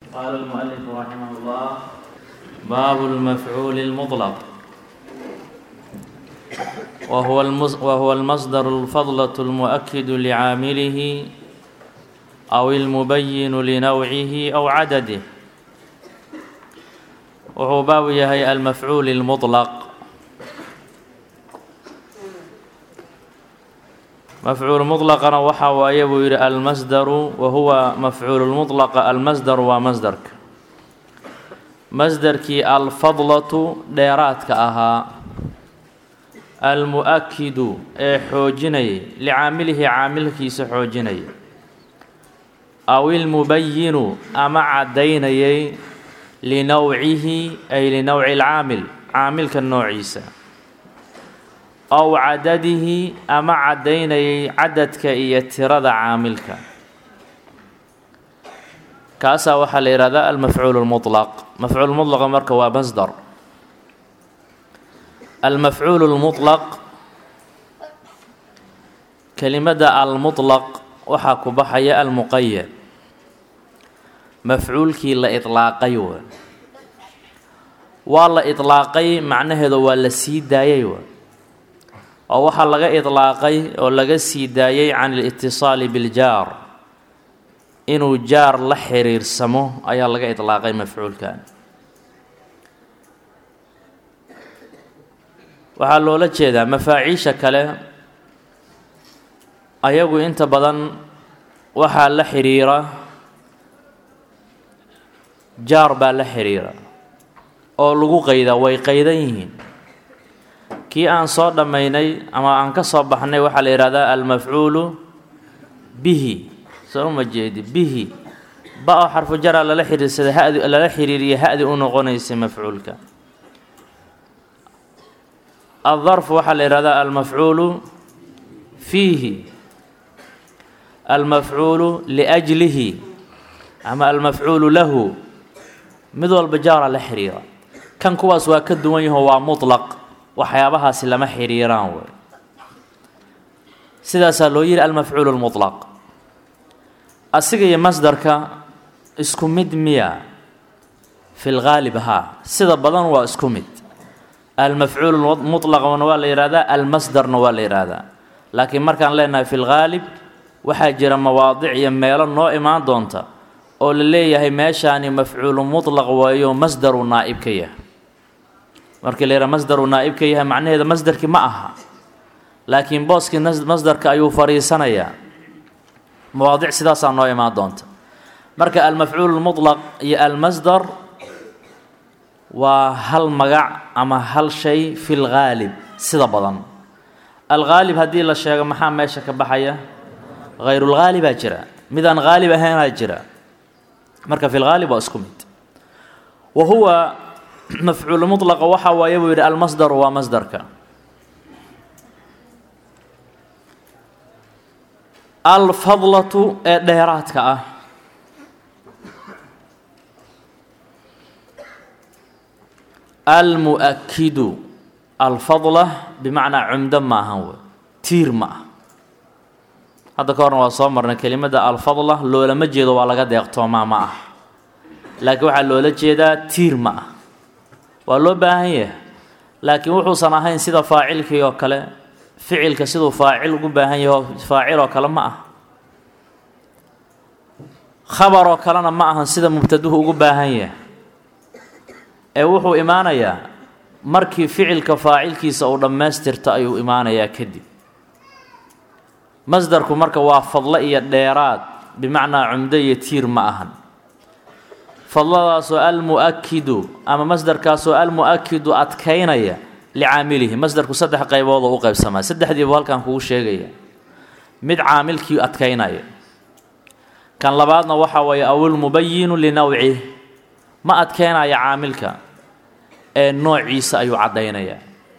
قال المؤلف رحمه الله باب المفعول المطلق وهو, المز وهو المصدر الفضلة المؤكد لعامله أو المبين لنوعه أو عدده wuxuu baabu yahay almafcuul اlmuطlaq mafcuul muطlaqana waxa waaye buu yidhi almasdaru wa huwa mafcuul muطlaqa almasdaru waa masdarka masdarkii alfadlatu dheeraadka ahaa almu-akidu ee xoojinayay licaamilihi caamilkiisa xoojinaya aw ilmubayinu ama caddaynayay linowcihi ay linowci lcaamil caamilka noociisa ow cadadihi ama caddaynayay cadadka iyo tirada caamilka kaasaa waxaa la yihahdaa almafcuul lmuطlaq mafcuul mulaqa marka waa masdar almafcuul lmuطlaq kelimada almuطlaq waxaa ku baxaya almuqayad mafcuulkii la iطlaaqay w waa la iطlaaqay macnaheedu waa la sii daayay w oo waxaa laga iطlaaqay oo laga sii daayay can اlاtiصaali biاljaar inuu jaar la xiriirsamo ayaa laga iطlaaqay mafcuulkan waxaa loola jeedaa mafaaciisha kale ayagu inta badan waxaa la xiriira jaar baa la xiriira oo lagu qaydaa way qaydan yihiin kii aan soo dhammaynay ama aan ka soo baxnay waxaa la yidhahdaa almafcuulu bihi soo uma jeedi bihi ba oo xarfu jara lala xiriirsada hadi lala xiriiriya ha-di u noqonaysa mafcuulka aldarfu waxaa la yidhahdaa almafcuulu fiihi almafcuulu liajlihi ama almafcuulu lahu mid walba jaara la xiriira kan kuwaas waa ka duwan yaho waa mutlaq waxyaabahaasi lama xiriiraan wey sidaasaa loo yihi almafcuulu lmutlaq asiga iyo masdarka isku mid miya fi lgaalib haa sida badan waa isku mid almafcuul mutlaqna waa la yihahdaa almasdarna waa la yihahdaa laakiin markaan leenahay fi lgaalib waxaa jira mawaadic iyo meelo noo imaan doonta oo la leeyahay meeshaani mafcuulu mutlaq waayo masdaru naa'ib ka yahay markii la yidhaha masdaru naa'ib ka yahay macnaheeda masdarkii ma aha laakiin booskii masdarka ayuu fadhiisanayaa mawaadic sidaasaa noo imaan doonta marka almafcuul mutlaq iyo almasdar waa hal magac ama hal shay fi lgaalib sida badan algaalib haddii la sheego maxaa meesha ka baxaya hayrulgaalibaa jira midaan haalib ahaynaa jira marka fi lgaalib waa isku mid wa huwa mafcuul mutlaqa waxa waaye buu yidhi almasdaru waa masdarka alfadlatu ee dheeraadka ah almu-akidu alfadla bimacnaa cumdo ma ahan wey tiir ma ah hadda ka horna waa soo marnay kelimada alfadla loolama jeedo waa laga deeqtoomaa ma ah laakiin waxaa loola jeedaa tiir ma ah waa loo baahan yahay laakiin wuxuusan ahayn sida faacilkii oo kale ficilka siduu faacil ugu baahan yaho faacil oo kale ma ah khabar oo kalena ma ahan sida mubtaduhu ugu baahan yahay ee wuxuu imaanayaa markii ficilka faacilkiisa uu dhammaystirto ayuu imaanayaa kadib masdarku marka waa fadlo iyo dheeraad bimacnaa cumdo iyo tiir ma ahan fadladaasoo almu-akidu ama masdarkaasoo almu-akidu adkaynaya licaamilihi masdarku saddex qaybood oo u qaybsamaa saddexdiibu halkan kugu sheegaya mid caamilkii adkaynaya kan labaadna waxaa weeye awilmubayinu linowcih ma adkeynaya caamilka ee noociisa ayuu caddaynayaa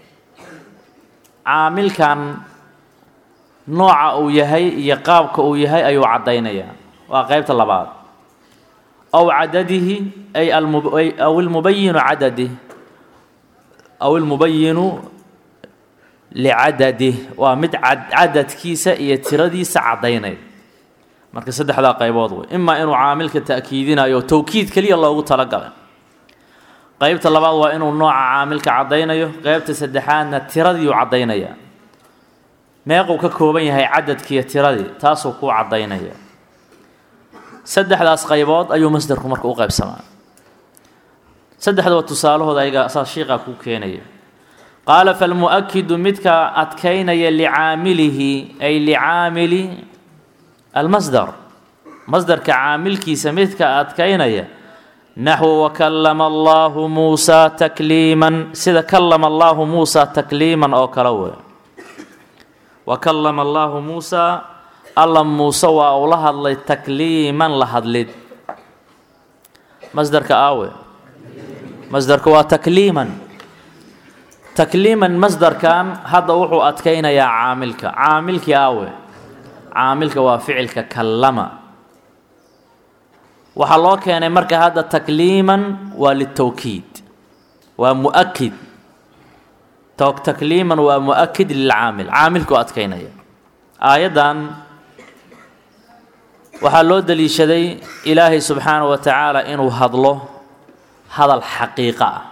caamilkan nooca uu yahay iyo qaabka uu yahay ayuu caddaynayaa waa qeybta labaad aw cadadihi ay aw ilmubayinu cadadih aw ilmubayinu licadadih waa mid cadadkiisa iyo tiradiisa caddaynaya marka saddexdaa qaybood wey imaa inuu caamilka ta'kiidinayo o towkiid keliya loogu talagalay qeybta labaad waa inuu nooca caamilka caddaynayo qeybta saddexaadna tiradiiu caddaynaya meequu ka kooban yahay cadadkiiyo tiradii taasuu kuu caddaynaya saddexdaas qaybood ayuu masderku marka u qaybsamaa saddexdaba tusaalahooda ayaga saas shiiqaa kuu keenaya qaala falmu'akidu midka adkaynaya licaamilihi ay licaamili almasdar masdarka caamilkiisa midka adkaynaya naxwu wakallama allaahu muusaa takliiman sida kallama allaahu muusaa takliiman oo kale wey wakallama allaahu muusaa alla muuse waa uu la hadlay takliiman la hadlid masdarka aawe masdarka waa takliiman takliiman masdarkan hadda wuxuu adkaynayaa caamilka caamilkii aawe caamilka waa ficilka kallama waxaa loo keenay marka hadda takliiman waa litowkiid waa muakid takliiman waa muakid lilcaamil caamilkuu adkaynaya aayaddan waxaa loo daliishaday ilaahay subxaana wa tacaala inuu hadlo hadal xaqiiqo ah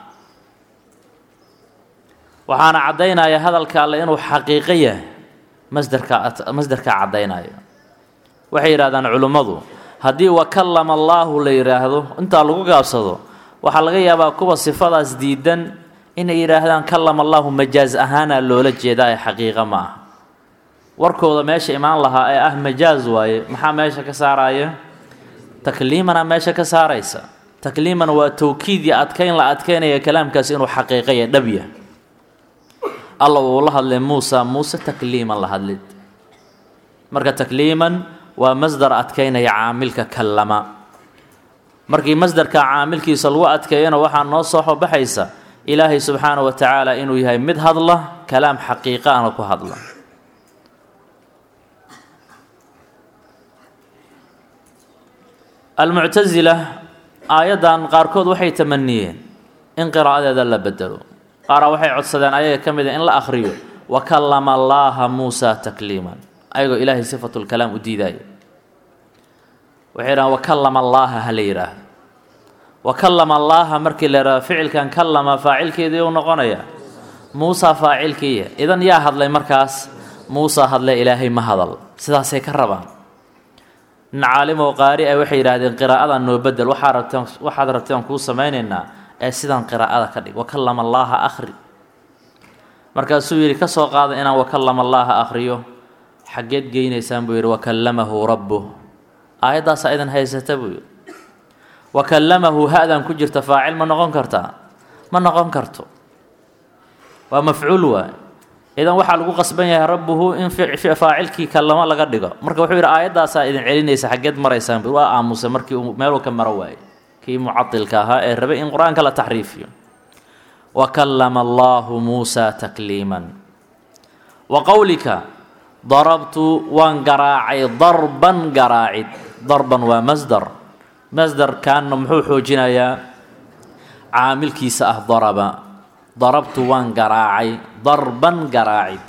waxaana caddaynaya hadalka alle inuu xaqiiqo yahay masdarka masdarkaa caddaynaya waxay yidhahdaan culimmadu haddii wakallama allaahu la yidhaahdo intaa lagu gaabsado waxaa laga yaabaa kuwa sifadaas diidan inay yidhaahdaan kallama allaahu majaaz ahaana loola jeedaa ee xaqiiqa ma ah warkooda meesha imaan lahaa ee ah majaaz waaye maxaa meesha ka saaraya takliimana meesha ka saaraysa takliiman waa towkiid iyo adkayn la adkaynaya kalaamkaasi inuu xaqiiqaya dhabya alla uu la hadlay muusa muuse takliiman la hadlid marka takliiman waa masdar adkaynaya caamilka kallama markii masdarka caamilkiisa lagu adkeeyana waxaa noo soo xobaxaysa ilaahay subxaana wa tacaala inuu yahay mid hadla kalaam xaqiiqaana ku hadla almuctasila aayaddan qaarkood waxay tamaniyeen in qiraa'adeeda la bedelo qaaraa waxay codsadeen ayaga ka mida in la akhriyo wakallama allaaha muusaa takliiman ayagoo ilaahay sifatulkalaam u diidaaya waxay dhahaan wakallama allaaha ha la yidhaahdo wakallama allaaha markii la yidhahdo ficilkan kallama faacilkeedii u noqonaya muusaa faacilkiiya idan yaa hadlay markaas muusaa hadlay ilaahay ma hadal sidaasay ka rabaan nin caalimow qaari ah waxay yidhaahdeen qiraa'adan noo bedel waxaa rabteen waxaad rabteen kuu samaynaynaa ee sidan qiraa'ada ka dhig wakallama allaaha akhri markaasuu yidhi ka soo qaada inaan wakallama allaaha akhriyo xaggeed geynaysaan buu yidhi wakallamahu rabbuh aayaddaasaa idan haysata buu yidhi wakallamahu ha-dan ku jirta faacil ma noqon kartaa ma noqon karto waa mafcuul waay idan waxaa lagu qasban yahay rabbuhu in faacilkii kallamo laga dhigo marka wuxuu yidhi aayaddaasaa idin celinaysa xaggeed maraysaan waa aamusay markii uu meeluu ka maro waayey kii mucadilka ahaa ee rabay in qur-aanka la taxriifiyo wakallama allaahu muusaa takliiman wa qowlika darabtu waan garaacay darban garaacid darban waa masdar masdarkanna muxuu xoojinayaa caamilkiisa ah daraba darabtu waan garaacay darban garaacid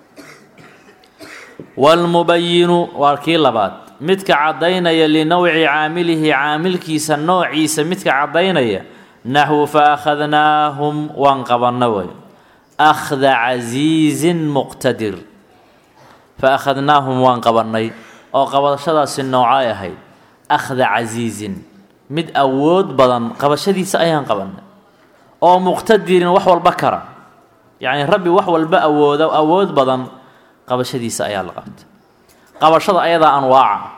waalmubayinu waa kii labaad midka caddaynaya linowci caamilihi caamilkiisa noociisa midka caddaynaya naxwu fa akhadnaahum waan qabanna way akhda casiizin muqtadir fa akhadnaahum waan qabannay oo qabashadaasi noocay ahayd akhda casiizin mid awood badan qabashadiisa ayaan qabannay oo muqtadirin wax walba kara yacni rabbi wax walba awooda awood badan qabashadiisa ayaa la qabtay qabashada ayadaa anwaaca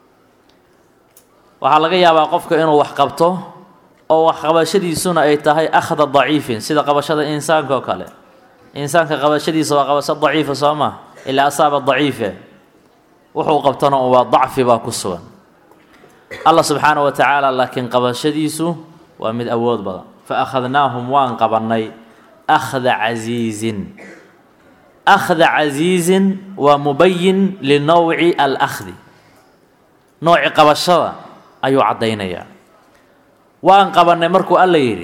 waxaa laga yaabaa qofka inuu wax qabto oo wax qabashadiisuna ay tahay akhda daciifin sida qabashada insaanka oo kale insaanka qabashadiisa waa qabasho daciifa soo maa ilaa asaaba daciife wuxuu qabtana waa dacfi baa ku sugan allah subxaana wa tacaala laakiin qabashadiisu waa mid awood badan fa akhadnaahum waan qabannay akhda casiizin akhda casiizin waa mubayin linowci alahdi nooci qabashada ayuu caddaynayaa waan qabannay markuu alla yidhi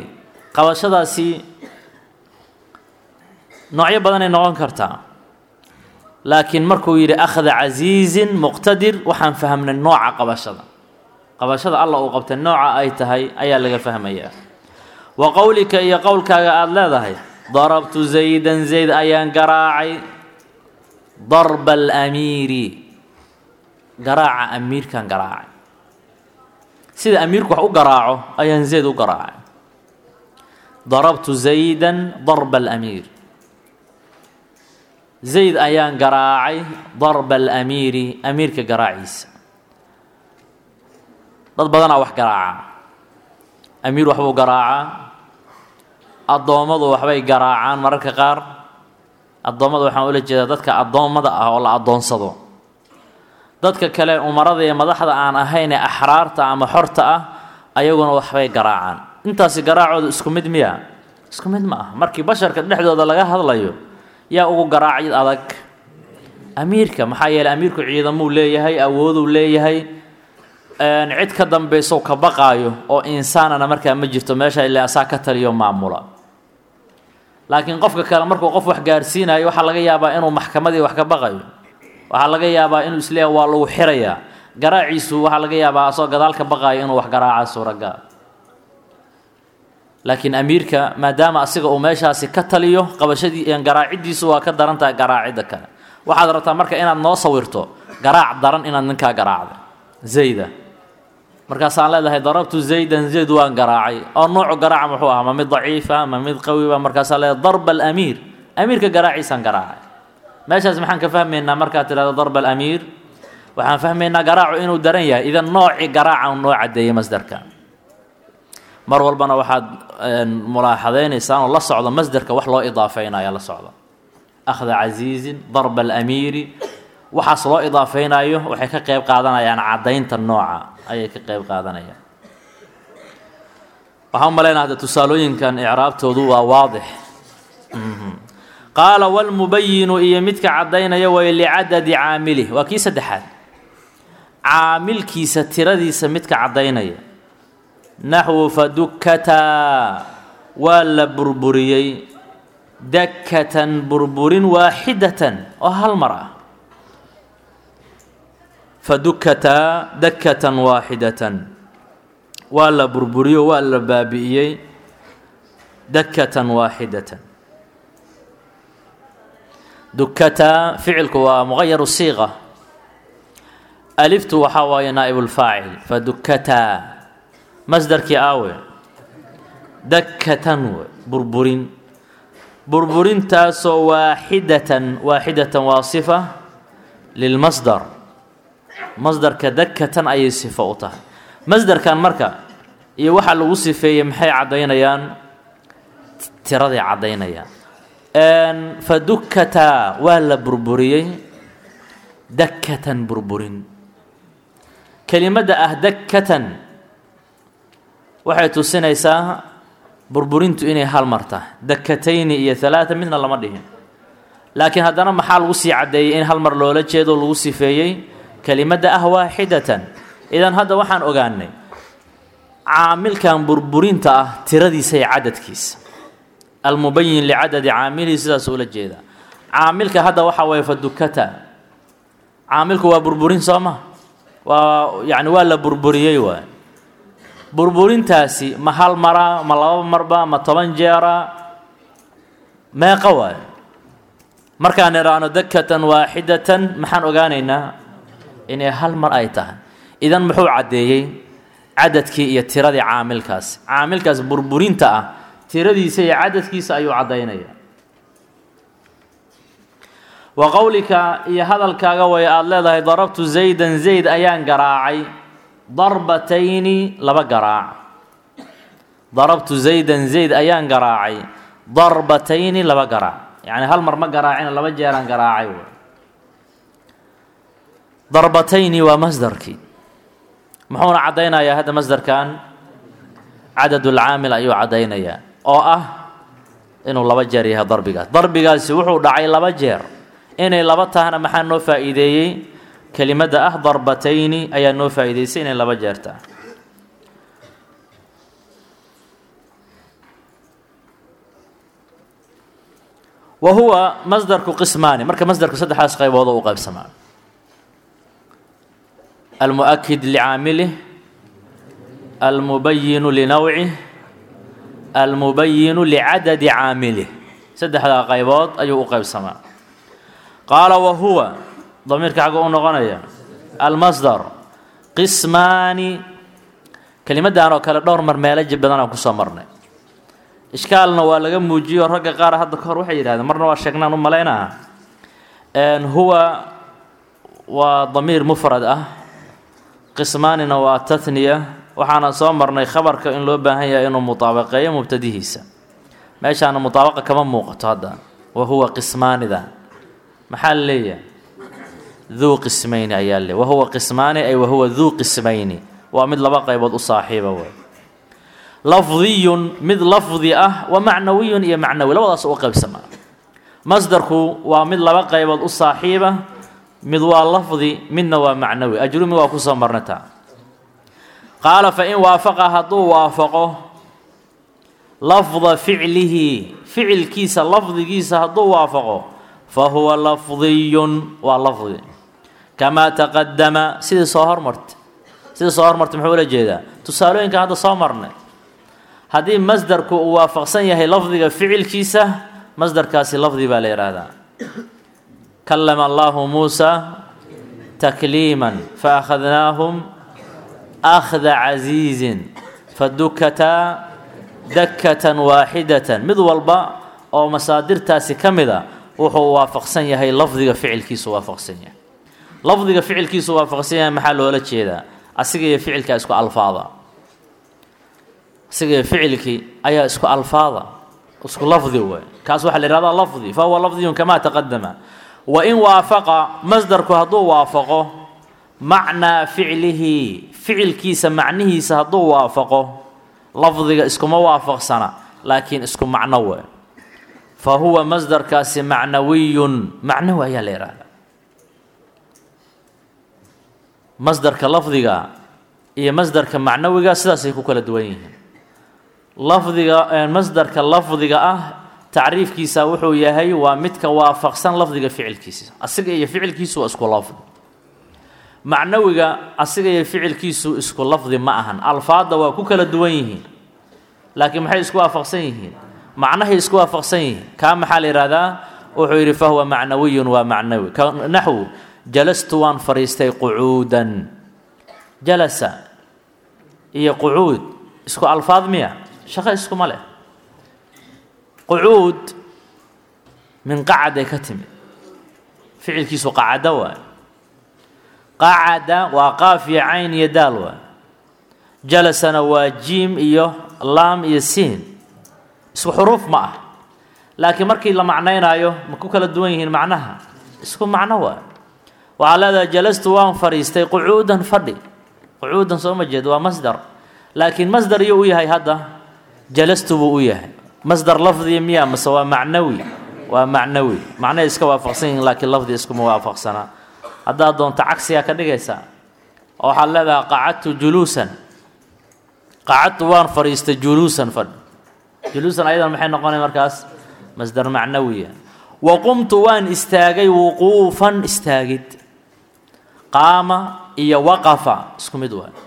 qabashadaasi noocyo badanay noqon kartaa laakiin markuu yidhi akhda casiizin muqtadir waxaan fahmnay nooca qabashada qabashada alla uu qabtay nooca ay tahay ayaa laga fahmayaa wa qowlika iyo qowlkaaga aada leedahay darabtu zaydan zayd ayaan garaacay darba alamiiri garaaca amiirkan garaacay sida amiirku wax u garaaco ayaan zayd u garaacay darabtu zaydan darba alamiir zayd ayaan garaacay darba alamiiri amiirka garaaciisa dad badanaa wax garaaca amiir waxbuu garaacaa addoommadu waxbay garaacaan mararka qaar addoommada waxaan ula jeedaa dadka addoommada ah oo la addoonsado dadka kale umarada iyo madaxda aan ahayn ee axraarta ama xorta ah ayaguna waxbay garaacaan intaasi garaacooda isku mid miya isku mid ma ah markii basharka dhexdooda laga hadlayo yaa ugu garaacid adag amiirka maxaa yeeley amiirku ciidamuu leeyahay awooduu leeyahay cid ka dambaysow ka baqaayo oo insaanana markaa ma jirto meesha ilaa asaa ka taliyo maamula laakiin qofka kale markuu qof wax gaarsiinayo waxaa laga yaabaa inuu maxkamadii wax ka baqayo waxaa laga yaabaa inuu isleeyahay waa lagu xirayaa garaaciisu waxaa laga yaabaa asoo gadaal ka baqaayo inuu wax garaaca suuragal laakiin amiirka maadaama asiga uu meeshaasi ka taliyo qabashadii garaaciddiisu waa ka daran tahay garaacidda kale waxaad rabtaa marka inaad noo sawirto garaac daran inaad ninkaa garaacda zayda markaasaan leedahay darabtu zaydan zayd waan garaacay oo noocu garaaca muxuu ahaa ma mid daciifa ma mid qawiba markaasaan leedahay darba alamiir amiirka garaaciisaan garaacay meeshaas maxaan ka fahmaynaa markaad tidhahdo darba alamiir waxaan fahmaynaa garaacu inuu daran yahay idan noocii garaaca noo caddeeyay masdarka mar walbana waxaad mulaaxadaynaysaan oo la socdo masderka wax loo idaafeynaya la socdo akhda casiizin darba alamiiri waxaas loo idaafeynayo waxay ka qeyb qaadanayaan caddaynta nooca ayay ka qeyb qaadanayaan waxaan u malaynaa hadda tusaalooyinkan icraabtoodu waa waadix qaala walmubayinu iyo midka caddaynaya way licadadi caamilih waa kii saddexaad caamilkiisa tiradiisa midka caddaynaya naxwu fadukataa waa la burburiyey dakatan burburin waaxidatan oo hal mar ah fadukataa dakatan waaxidatan waa la burburiyo waa la baabi'iyey dakatan waaxidatan dukataa ficilku waa muqayaru siiqa aliftu waxaa waaye naa'ibulfaacil fadukataa masdarkii aawe dakatan we burburin burburintaasoo waaxidatan waaxidatan waa sifa lilmasdar masdarka dakatan ayay sifo u tahay masdarkan marka iyo waxaa lagu sifeeyey maxay caddaynayaan tiraday caddaynayaan fadukataa waa la burburiyey dakatan burburin kelimadda ah dakatan waxay tusinaysaa burburintu inay hal mar tahay dakatayni iyo halaata midna lama dhihin laakiin haddana maxaa lagu sii caddeeyey in hal mar loola jeedo lagu sifeeyey kelimadda ah waaxidatan idan hadda waxaan ogaanay caamilkan burburinta ah tiradiisa iyo cadadkiisa almubayin licadadi caamilihi sidaas ula jeeda caamilka hadda waxaa waye fadukata caamilku waa burburin soo ma waa yani waa la burburiyey waay burburintaasi ma hal mara ma laba marba ma toban jeera meeqa waayo markaan idhaahno dakatan waaxidatan maxaan ogaanaynaa inay hal mar ay tahay idan muxuu caddeeyey cadadkii iyo tiradii caamilkaasi caamilkaas burburinta ah tiradiisa iyo cadadkiisa ayuu caddaynaya wa qowlika iyo hadalkaaga way aada leedahay darabtu zaydan zayd ayaan garaacay darbatayni laba garaac darabtu zaydan zayd ayaan garaacay darbatayni laba garaac yacni hal mar ma garaacina laba jeeraan garaacay darbatayni waa masdarkii muxuuna caddaynayaa hadda masdarkan cadadulcaamil ayuu caddaynayaa oo ah inuu laba jeer yahay darbigaas darbigaasi wuxuu dhacay laba jeer inay laba tahana maxaa noo faa'iideeyey kelimadda ah darbatayni ayaa noo faa'iideysay inay laba jeer tahay wa huwa masdarku qismaani marka masdarku saddexdaas qaybood oo u qaybsamaa almuؤkid licaamilih almubayinu linawcih almubayinu licadadi caamilih saddexdaa qaybood ayuu u qaybsamaa qaala wa huwa damiirka xagga u noqonaya almasdar qismaani kelimaddan oo kale dhowr mar meelo jib badanaan kusoo marnay ishkaalna waa laga muujiyo ragga qaar hadda kahor waxay yidhahdeen marna waa sheegnaan u malaynaa huwa waa damiir mufrad ah qismaanina waa tatniya waxaana soo marnay khabarka in loo baahan yahay inuu mutaabaqeeyo mubtadihiisa meeshaana mutaabaqa kama muuqato hadda wa huwa qismaanida maxaa la leeyahay duu qismayni ayaa le wahuwa qismaani ay wahuwa duu qismayni waa mid laba qaybood u saaxiiba wey lafdiyun mid lafdi ah wa macnawiyun iyo macnawi labadaas u qaybsamaa masdarku waa mid laba qaybood u saaxiiba mid waa lafdi midna waa macnawi ajrumi waa kusoo marnataa qaala fa in waafaqa hadduu waafaqo lafda ficlihi ficilkiisa lafdigiisa hadduu waafaqo fa huwa lafdiyun waa lafdi kamaa taqadama sidii soo hormartay sidii soo hormartay muxuu ula jeedaa tusaalooyinka hadda soo marnay haddii masdarku uu waafaqsan yahay lafdiga ficilkiisa masdarkaasi lafdi baa la yidhaahdaa kalama allahu muusa takliiman fa akhadnaahum akhda casiizin fadukataa dakatan waaxidatan mid walba oo masaadirtaasi ka mid a wuxuu waafaqsan yahay lafdiga ficilkiisu waafaqsan yahay lafdiga ficilkiisu waafaqsan yahay maxaa loola jeedaa asiga iyo ficilkaa isku alfaada asiga iyo ficilkii ayaa isku alfaada isku lafdi wey kaas waxaa la yihahdaa lafdi fa huwa lafdiyun kamaa taqadama wa in waafaqa masdarku hadduu waafaqo macnaa ficlihi ficilkiisa macnihiisa hadduu waafaqo lafdiga iskuma waafaqsana laakiin isku macno we fa huwa masdarkaasi macnawiyun macnawi ayaa la yihahdaa masdarka lafdiga iyo masdarka macnawiga sidaasay ku kala duwan yihiin lafdiga masdarka lafdiga ah tacriifkiisa wuxuu yahay waa midka waafaqsan lafdiga ficilkiisa asiga iyo ficilkiisu waa isku lafdi macnawiga asiga iyo ficilkiisu isku lafdi ma ahan alfaadda waa ku kala duwan yihiin laakiin maxay isku waafaqsan yihiin macnahay isku waafaqsan yihiin kaa maxaa la yihahdaa wuxuu yidhi fahuwa macnawiyun waa macnawi naxwu jalastu waan fadhiistay qucuudan jalasa iyo qucuud isku alfaad miya shaqo iskuma leh qucuud min qacaday ka timid ficilkiisu qacada waay qacada waa qaaf iyo cayn iyo daal waay jalasana waa jiim iyo laam iyo siin isku xuruuf ma ah laakiin markii la macnaynaayo ma ku kala duwan yihiin macnaha isku macno waay waxaa leedahay jalastu waan fadhiistay qucuudan fadhi qucuudan soo ma jeed waa masdar laakiin masdar iyuu u yahay hadda jalastu buu u yahay masdar lafdiya miya mase waa macnawi waa macnawi macnahay iska waafaqsan yihiin laakiin lafdi iskuma waafaqsanaa haddaad doonto cagsigaa ka dhigaysaa oo waxaad leedahay qacadtu juluusan qacadtu waan fadhiistay juluusan fadhi juluusan ayadan maxay noqonay markaas masdar macnawiya wa qumtu waan istaagay wuquufan istaagid qaama iyo waqafa isku mid waa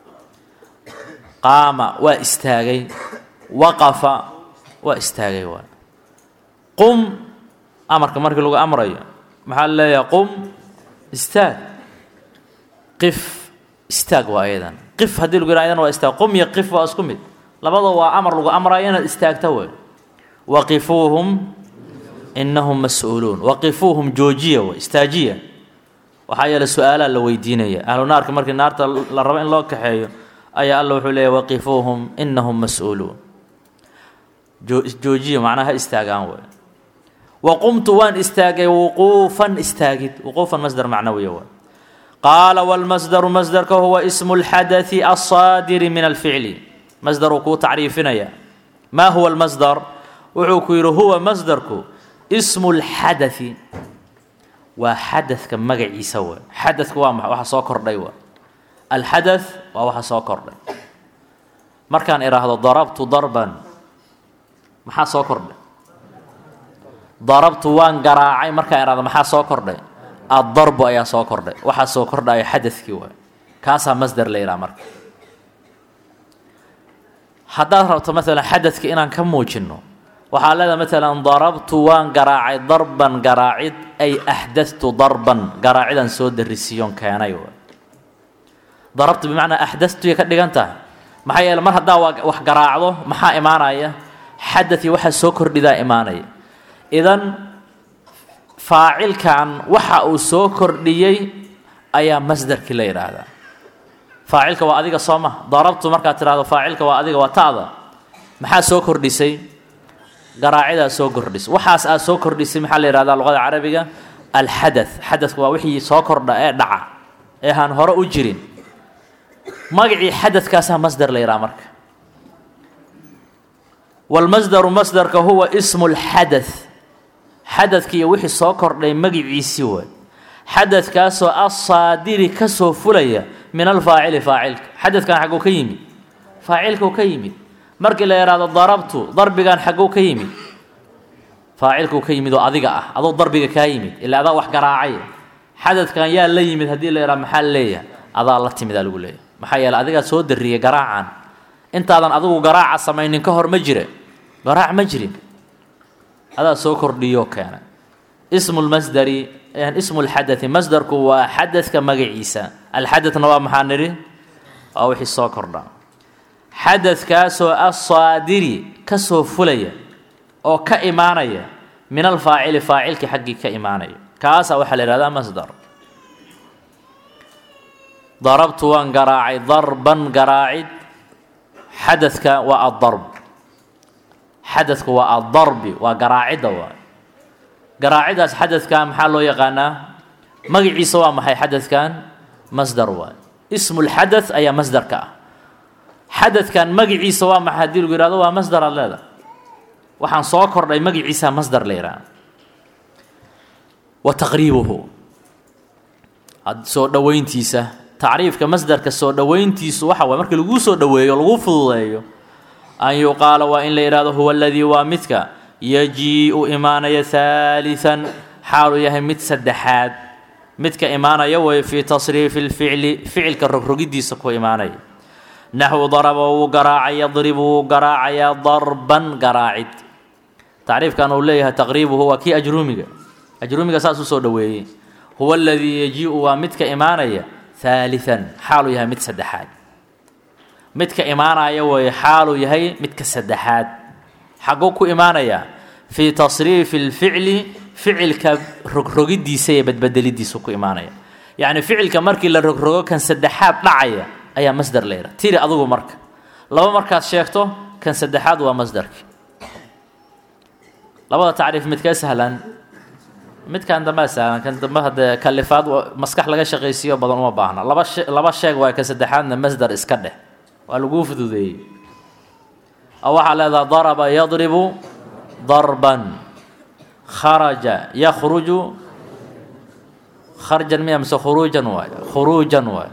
qaama waa istaagay waqafa waa istaagay waa qum amarka markii lagu amrayo maxaa la leeyahay qum istaag qif istaag waa ayadan qif haddii lagu yidhaha ayadan waa istaag qum iyo qif waa isku mid labada waa amar lagu amrayo inaad istaagta wey waqifuuhum inahum mas-uuluun waqifuuhum joojiya wey istaajiya waxaa yeele su-aalaa la weydiinaya ahlu naarka markii naarta la rabo in loo kaxeeyo ayaa alla wuxuu leeyahy waqifuuhum inahum mas-uuluun joojiya macnaa ha istaagaan wey wa qumtu waan istaagay wuquufan istaagid wuquufan masdar macnawiya wey qaala wاlmasdaru masdarka huwa ismu اlxadaثi aلsaadiri min alficli masdaruu kuu tacriifinaya maa huwa اlmasdar wuxuu ku yidhi huwa masdarku ismu اlxadaثi waa xadadka magaciisa wey xadadka waa maa waxa soo kordhay wa alxadaث waa waxa soo kordhay markaan idhaahdo darabtu darban maxaa soo kordhay darabtu waan garaacay markaa idhahdo maxaa soo kordhay addarbu ayaa soo kordhay waxaa soo kordhaya xadadkii waay kaasaa masder la yidhaha marka haddaad rabto maalan xadadka inaan ka muujinno waxaa leedahay maalan darabtu waan garaacay darban garaacid ay axdadtu darban garaacidaan soo darisiiyon keenay waay darabtu bimacnaa axdadtuya ka dhigan tahay maxaa yeele mar haddaa waa wax garaacdo maxaa imaanaya xadadkii waxaa soo kordhidaa imaanaya idan faacilkan waxa uu soo kordhiyey ayaa masderkii la yidhaahdaa faacilka waa adiga soo ma darabtu markaad tidhahdo faacilka waa adiga waa ta'da maxaa soo kordhisay garaacidaa soo kordhisay waxaas aad soo kordhisay maxaa la yidhahdaa luqada carabiga alxadath xadadku waa wixii soo kordha ee dhaca ee aan hore u jirin magacii xadadkaasaa masder la yidhaha marka walmasdaru masdarka huwa ismu lxadath xadadka iyo wixii soo kordhay magiciisii way xadadkaasoo asaadiri ka soo fulaya min alfaacili faacilka xadadkan xagguu ka yimid faacilkuu ka yimid markii la yidhaahdo darabtu darbigan xagguu ka yimid faacilkuu ka yimid oo adiga ah aduu darbiga kaa yimid ilaa adaa wax garaacay xadadkan yaa la yimid haddii la yidhahdo maxaa leeyahay adaa la timidaa lagu leeyahay maxaa yeele adigaa soo darriyey garaacan intaadan adigu garaaca samaynin ka hor ma jire garaac ma jirin adaa soo kordhiyoo keenay ismu lmasdari ismu lxadai masdarku waa xadadka magaciisa alxadadna waa maxaa nidhi waa wixii soo kordha xadadkaasoo asaadiri ka soo fulaya oo ka imaanaya min alfaacili faacilkii xaggii ka imaanaya kaasaa waxaa la yihahdaa masdar darabtu waan garaacay darban garaacid xadadka waa addarb xadadku waa addarbi waa garaacidda waay garaacidaas xadadkan maxaa loo yaqaanaa magaciisa waa maxay xadadkan masdar waay ismu lxadath ayaa masdarka ah xadadkan magaciisa waa maxay haddii lagu yihahdo waa masdar aad leedahay waxaan soo kordhay magaciisa masdar la yidhaha wa taqriibuhu soo dhoweyntiisa tacriifka masdarka soo dhoweyntiisu waxa waay markii laguu soo dhoweeyo lagu fududeeyo an yuqaala waa in la yidhahdo huwa aladii waa midka yajii-u imaanaya haalian xaaluu yahay mid saddexaad midka imaanaya way fii tasriifi lficli ficilka rogrogidiisa ku imaanaya naxwu daraba wuu garaacay yadribu wuu garaacayaa darban garaacid tacriifkan uu leeyahay taqriibuhu waa kii ajruumiga ajruumiga saas u soo dhoweeyey huwa aladii yajii-u waa midka imaanaya haalian xaaluu yahay mid saddexaad midka imaanaya way xaaluu yahay midka saddexaad xagguu ku imaanayaa fii tasriifi lficli ficilka rogrogidiisa iyo badbedelidiisu ku imaanaya yacni ficilka markii la rogrogo kan saddexaad dhacaya ayaa masder la yidhaha tiri adugu marka laba markaad sheegto kan saddexaad waa masdarki labada tacriif midkee sahlan midkan dambea sahlan kan dambe haddee kalifaad maskax laga shaqaysiiyo badan uma baahna laba she laba sheeg waay kan saddexaadna masdar iska dheh waa laguu fududeeyey oo waxaa leedaha daraba yadribu darban kharaja yakhruju kharjan miya mise khuruujan waay khuruujan waay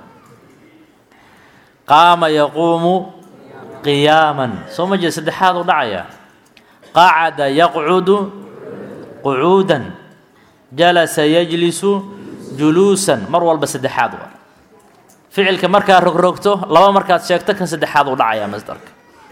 qaama yaquumu qiyaaman soo ma jeed saddexaad u dhacaya qacada yaqcudu qucuudan jalasa yajlisu juluusan mar walba saddexaad waay ficilka markaad rogrogto laba markaad sheegto kan saddexaad u dhacaya masdarka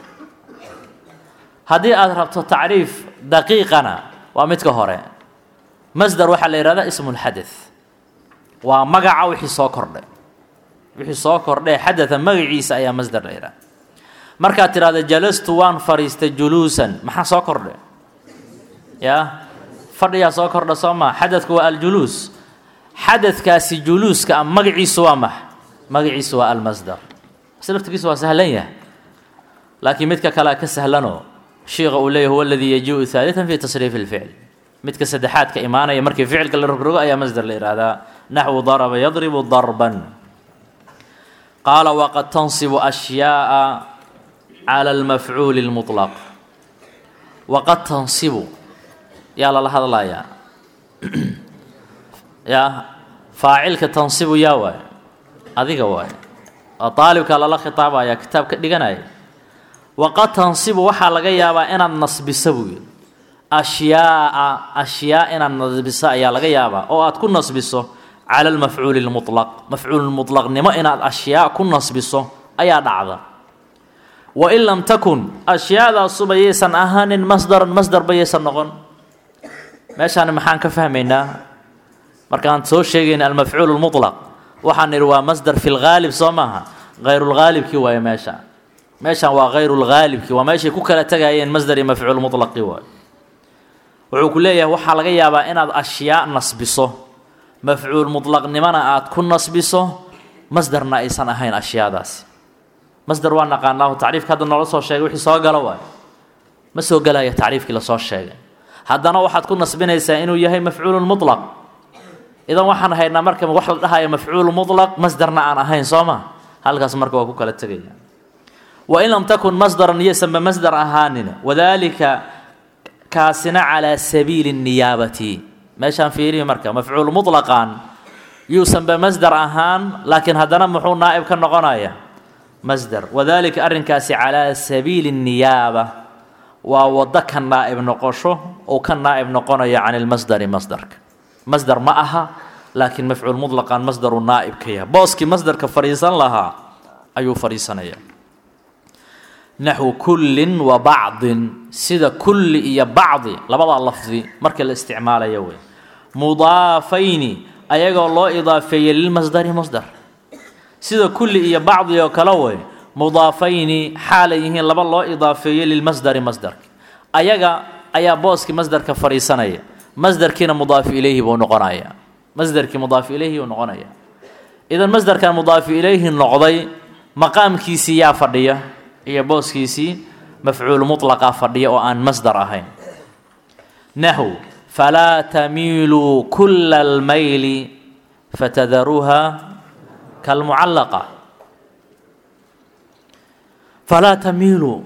haddii aad rabto tacriif daqiiqana waa midka hore masdar waxaa la yihahdaa ismu lxadath waa magaca wixii soo kordhay wixii soo kordhay xadatha magaciisa ayaa masdar la yidhaha markaad tidhahdo jalastu waan fadhiistay juluusan maxaa soo kordhay yaa fadhiyaa soo kordha soo maa xadadku waa aljuluus xadadkaasi juluuska a magaciisu waa max magaciisu waa almasdar bas laftigiisu waa sahlan yahay laakiin midka kalea ka sahlanoo shiika uu leeyahy huwa aladii yajiu haalian fi tasriifi lficl midka saddexaadka imaanaya markii ficilka la rogrogo ayaa masdar la yihahdaa naxwu daraba yadribu darban qaala waqad tansibu ashyaaa cala almafcuuli اlmuطlaq waqad tansibu yaa lala hadlayaa yaa faacilka tansibu yaa waay adiga waay oo aalibka lala khitaabaya kitaab ka dhiganaya waqad tansibu waxaa laga yaabaa inaad nasbiso buu yidhi ashyaaa ashyaa inaad nasbiso ayaa laga yaabaa oo aad ku nasbiso cala almafcuuli lmulaq mafcuulmulaqnimo inaad ashyaa ku nasbiso ayaa dhacda wain lam takun ashyaadaasuba yaysan ahaanin masdaran masdarba yaysan noqon meeshaani maxaan ka fahmaynaa markaan soo sheegayna almafcuul lmulaq waxaan nidhi waa masdar fi lgaalib soo maaha hayrulgaalibkii waaye meesha meeshaan waa hayrulgaalibkii waa meeshay ku kala tegayeen masdar iyo mafcuul mulaqi waayo wuxuu ku leeyahay waxaa laga yaabaa inaad ashyaa nasbiso mafcuul mulaqnimona aad ku nasbiso masdarna aysan ahayn ashyaadaasi masdar waa naqaanaahu tacriifka hadda noola soo sheegay wixii soo galo waayo ma soo gelaya tacriifkii lasoo sheegay haddana waxaad ku nasbinaysaa inuu yahay mafcuulu mulaq idan waxaan haynaa marka wax la dhahayo mafcuulu mulaq masdarna aan ahayn soo ma halkaas marka waa ku kala tegaya wain lam takun masdaran iyosanba masdar ahaanin wadaalika kaasina calaa sabiili niyaabati meeshaan fiirihi marka mafcuul mulaqan yuusanba masdar ahaan laakiin haddana muxuu naa'ib ka noqonaya masdar wadaalika arrinkaasi calaa sabiili niyaaba waa waddo ka naa'ib noqosho uu ka naa'ib noqonayo can ilmasdari masdarka masdar ma aha laakiin mafcuul mulaqan masdaru naa'ib ka yahay booskii masdarka fadhiisan lahaa ayuu fadhiisanaya naxwu kullin wa bacdin sida kulli iyo bacdi labadaa lafdi marka la isticmaalayo wey mudaafayni ayagoo loo idaafeeyey lilmasdari masdar sida kulli iyo bacdi oo kale wey mudaafayni xaalay yihiin laba loo idaafeeyey lilmasdari masdarka ayaga ayaa booskii masdarka fadhiisanaya masdarkiina mudaaf ilayhi buu noqonaya masdarkii mudaaf ilayhi buu noqonaya idan masdarkan mudaaf ilayhi noqday maqaamkiisii yaa fadhiya iyo booskiisii mafcuul mulaqa fadhiya oo aan masdar ahayn naxw falaa tamiiluu kula almayli fatadaruuha kalmucallaqa falaa tamiiluu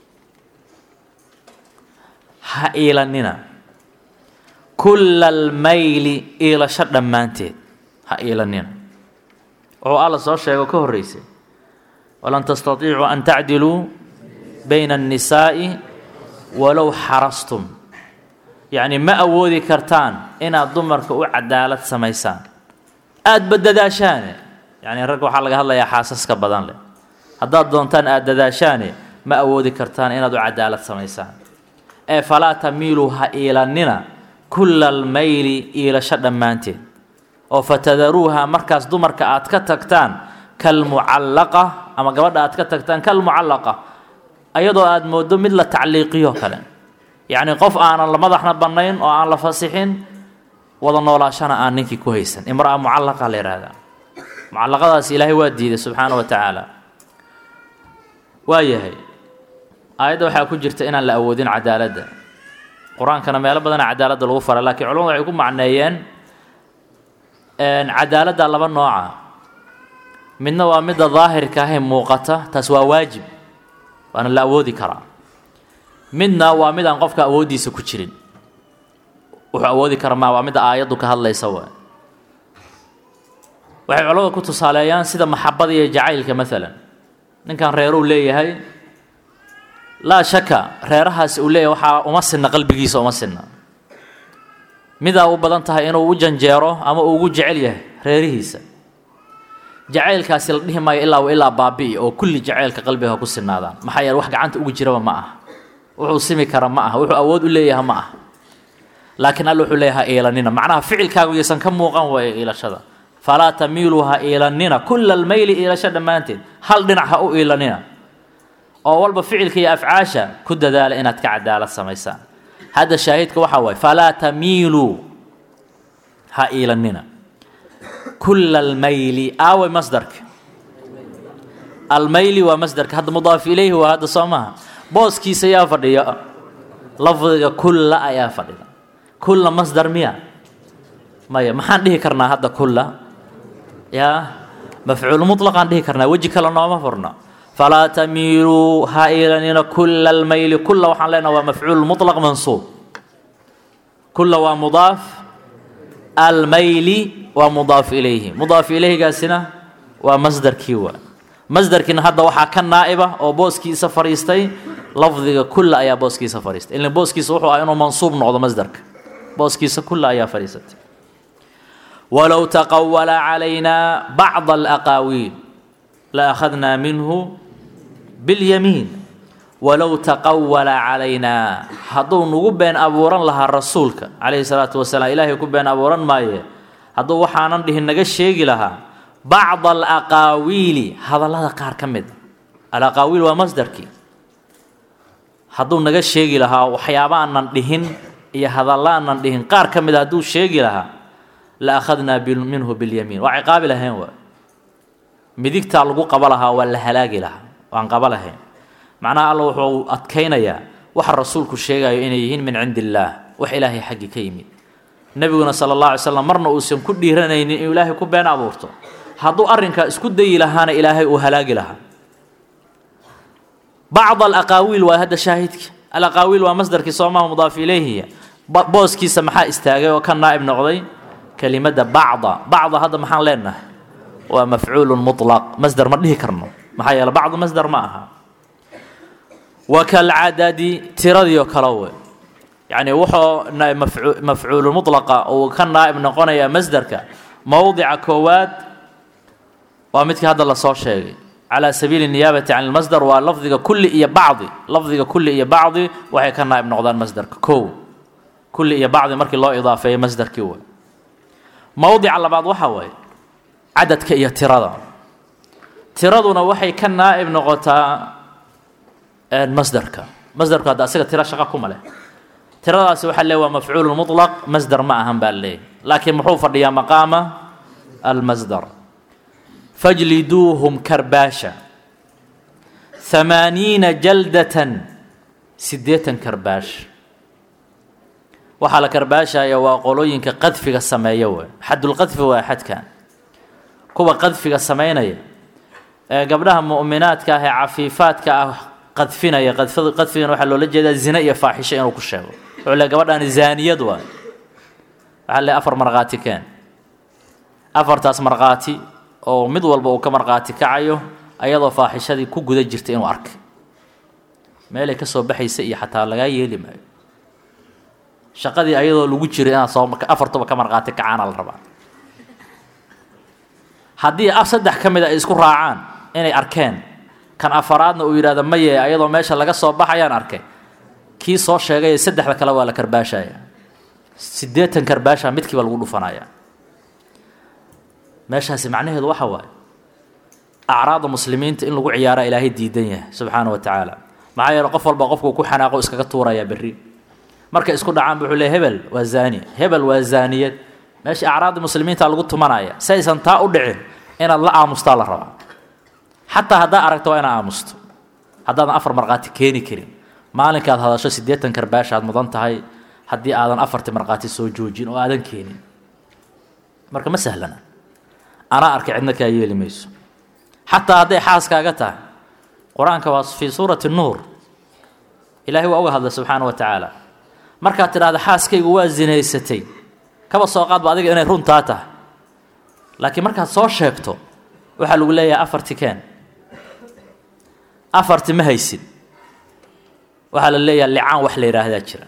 ha iilanina kula almayli iilasho dhammaanteed ha iilanina wuxuu alla soo sheego ka horreysay walan tastatiicuu an tacdiluu bayna annisaa'i walow xarastum yacni ma awoodi kartaan inaad dumarka u cadaalad samaysaan aadba dadaashaane yacni ragga waxaa laga hadlayaa xaasaska badan leh haddaad doontaan aada dadaashaane ma awoodi kartaan inaad u cadaalad samaysaan ee falaa tamiiluu ha iilannina kulla almayli iilasho dhammaanteed oo fatadaruuha markaas dumarka aad ka tagtaan kalmucallaqa ama gabadha aad ka tagtaan kalmucallaqa ayadoo aad mooddo mid la tacliiqiyo kale yacni qof aanan la madaxna bannayn oo aan la fasixin wada noolaashana aan ninkii ku haysan imraa mucallaqa la yidhaahdaa mucallaqadaas ilaahay waa diiday subxaana wa tacaala waa yahay aayadda waxaa ku jirta inaan la awoodin cadaaladda qur-aankana meelo badana cadaaladda lagu faray laakiin culamadu waxay ku macneeyeen cadaaladda laba nooca midna waa midda daahirka ahee muuqata taas waa waajib waana la awoodi karaa midna waa mid aan qofka awooddiisa ku jirin wuxuu awoodi kara maa waa midda aayaddu ka hadlaysa wa waxay culamada ku tusaaleeyaan sida maxabada iyo jacaylka maalan ninkan reeruu leeyahay laa shaka reerahaasi uu leeyahay waxaa uma sinna qalbigiisa uma sinna midaa u badan tahay inuu u janjeero ama uu ugu jecel yahay reerihiisa jacaylkaasi la dhihi maayo ilaa ilaa baabi'i oo kulli jacaylka qalbiga ku sinaadaan maxaa yeele wax gacanta ugu jiraba ma aha wuxuu simi kara ma aha wuxuu awood u leeyahay ma aha laakiin alla wuxuu leeyahay iilanina macnaha ficilkaagu yaysan ka muuqan waaya iilashada falaa tamiiluu ha iilanina kulla almayli iilasho dhammaanteed hal dhinac ha u iilanina oo walba ficilka iyo afcaasha ku dadaala inaad ka cadaalad samaysaan hadda shaahidka waxaa waaye falaa tamiiluu ha iilanina kulla almayli aaway masdarka almayli waa masdarka hadda mudaaf ilayhi waa hadda soo maha booskiisa ayaa fadhiya lafdiga kulla ayaa fadhida kulla masdar miya maya maxaan dhihi karnaa hadda kulla yaa mafcuul mutlaqaan dhihi karnaa weji kale nooma furno falaa tamiiluu ha iilanina kulla almayli kulla waxaan leenaha waa mafcuul mutlaq mansuub kulla waa mudaaf almayli waa mudaaf ilayhi mudaaf ilayhigaasina waa masdarkii waa masdarkiina hadda waxaa ka naa'iba oo booskiisa fadhiistay lafdiga kulla ayaa booskiisa fadhiistay ilan booskiisa wuxuu ah inuu mansuub noqdo masdarka booskiisa kulla ayaa fadhiisatay walow taqawala calaynaa bacda alaqaawiil la akhadnaa minhu biاlyamiin walow taqawala calaynaa hadduu nagu been abuuran lahaa rasuulka calayhi salaatu wasalaam ilaahay ku been abuuran maaye hadduu waxaanan dhihin naga sheegi lahaa bacda alaqaawiili hadallada qaar ka mid alaqaawiil waa masdarkii hadduu naga sheegi lahaa waxyaabaanan dhihin iyo hadallaanan dhihin qaar ka mid a hadduu sheegi lahaa la akhadnaa minhu biاlyamiin waa ciqaabi lahayn waa midigtaa lagu qaba lahaa waa la halaagi lahaa waan qaba lahayn macnaha alla wuxuu adkaynayaa waxa rasuulku sheegayo inay yihiin min cindi illaah wax ilaahay xaggi ka yimid nebiguna sala allah alay slam marna uusan ku dhiiranaynin inuu ilaahay ku been abuurto hadduu arrinkaa isku dayi lahaana ilaahay uu halaagi lahaa bacd alaqaawiil waa hadda shaahidka alaqaawiil waa masdarkii soomaha mudaaf ilayhiya booskiisa maxaa istaagay oo ka naa'ib noqday kelimadda bacda bacda hadda maxaan leenahay waa mafcuulun mutlaq masdar ma dhihi karno maxaa yeele bacdu masdar ma aha wa kalcadadi tiradii oo kale we yacni wuxuu mafcuulu mutlaqa uu ka naa'ib noqonayaa masdarka mowdica koowaad waa midkii hadda lasoo sheegay calى sabiili niyaabati can lmasdar waa lafdiga kulli iyo bacdi lafdiga kulli iyo bacdi waxay ka naa'ib noqdaan masdarka kow kulli iyo bacdi markii loo idaafeeyo masdarkii way mowdica labaad waxa waaye cadadka iyo tirada tiraduna waxay ka naa'ib noqotaa masdarka masdarku hadda asaga tiro shaqo kuma leh tiradaasi waxaa leey waa mafcuulu muطlaq masdar ma ahan baa leeyahy laakiin muxuu fadhiyaa maqaama almasdar fajliduuhum karbaasha hamaaniina jaldatan siddeetan karbaash waxaa la karbaashaya waa qolooyinka qadfiga sameeya wey xadulqadfi waa xadkan kuwa qadfiga samaynaya ee gabdhaha mu'minaadka ah ee cafiifaadka ah qadfinaya qadfigan waxaa loola jeedaa zine iyo faaxisho inuu ku sheego wuxuu le gabadhaani zaaniyad waay waxaa le afar markhaati keen afartaas markhaati oo mid walba uu ka markhaati kacayo ayadoo faaxishadii ku guda jirta inuu arkay meelay ka soo baxaysa iyo xataa lagaa yeeli maayo shaqadii ayadoo lagu jiro inaad soo afartuba ka markhaati kacaana la rabaa haddii saddex ka mid a ay isku raacaan inay arkeen kan afaraadna uu yidhahdo maye ayadoo meesha laga soo baxayaan arkay kii soo sheegay saddexda kale waa la karbaashaya siddeetan karbaasha midkiiba lagu dhufanaya meeshaasi macnaheedu waxa waaye acraada muslimiinta in lagu ciyaaraa ilaahay diidan yahay subxaana wa tacaala maxaa yeele qof walba qofkuu ku xanaaqo iskaga tuurayaa berri markay isku dhacaan bu wuxuu le hebel waa zaani hebel waa zaaniyad meesha acraadda muslimiinta lagu tumanaya si aysan taa u dhicin inaad la aamustaa la rabaa xataa haddaa aragto waa inaad aamusto haddaadan afar markhaati keeni karin maalinkaad hadasho siddeetan karbaasha aad mudan tahay haddii aadan afarti markhaati soo joojin oo aadan keenin marka ma sahlana anaa arkay cidna kaa yeeli mayso xataa hadday xaaskaaga tahay qur-aanka waa fii suurati nuur ilaahay waa uga hadlay subxaana wa tacaala markaad tidhahda xaaskaygu waa zinaysatay kaba soo qaadba adiga inay runtaa tahay laakiin markaad soo sheegto waxaa lagu leeyahay afarti keen afarti ma haysid waxaa la leeyaha licaan wax la yidhaahdaa jira